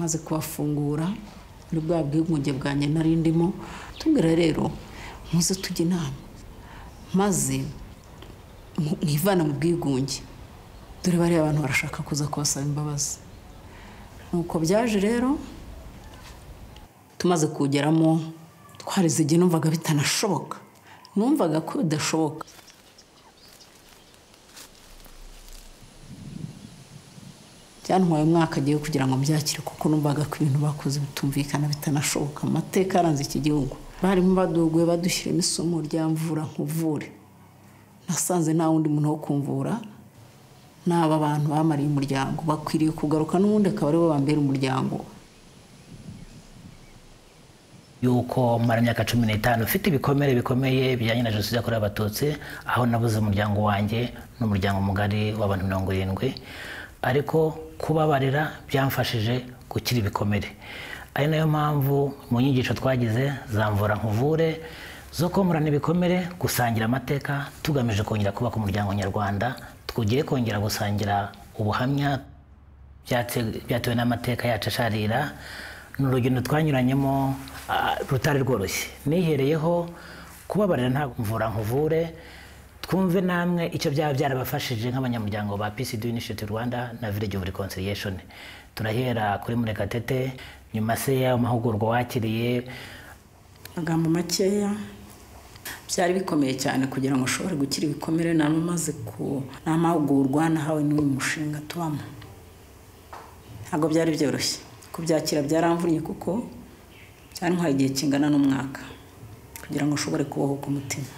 maze kubafungura muri bwa bwiyunge bwanjye nari ndimo tubwira rero muze tujye inama maze mwivana mu bwigunge dore bariya abantu barashaka kuza kubasaba imbabazi nuko byaje rero tumaze kugeramo twarize igihe numvaga bitanashoboka numvaga ko bidashoboka byantwaye umwaka agiye kugira ngo byakire kuko numvaga ko ibintu bakoze bitumvikana bitanashoboka amateka yaranze iki gihugu barimo baduguye badushyiramo isomo rya mvura nkuvure nasanze nta wundi muntu wo kumvura n'aba bantu bamariye umuryango bakwiriye kugaruka n'ubundi akaba aribo bambera umuryango yuko mara myaka cumi n'itanu ufite ibikomere bikomeye bijyanye na jenoside yakorewe abatutsi aho nabuze umuryango wanjye n'umuryango mugari w'abantu mirongo irindwi ariko kubabarira byamfashije gukira ibikomere ari nayo mpamvu mu nyigisho twagize zamvura nkuvure zo komorana ibikomere gusangira amateka tugamije kongera kubaka umuryango nyarwanda twugiye kongera gusangira ubuhamya byatewe n'amateka yacu asharira ni urugendo twanyuranyemo rutari rworoshye nihereyeho kubabarira nta mvura nkuvure twumve namwe icyo byaba byarabafashije nk'abanyamuryango ba pcd initiative rwanda na village of reconciliation turahera kuri murekatete nyuma se y'ayo mahugurwa wakiriye amagambo makeya byari bikomeye cyane kugira ngo ushobore gukira ibikomere namaze ku n'amahugurwa nahawe n'uyu mushinga tubamo ntabwo byari byoroshye kubyakira byaramvunye kuko byantwaye igihe kingana n'umwaka kugira ngo ushobore kubohoka umutima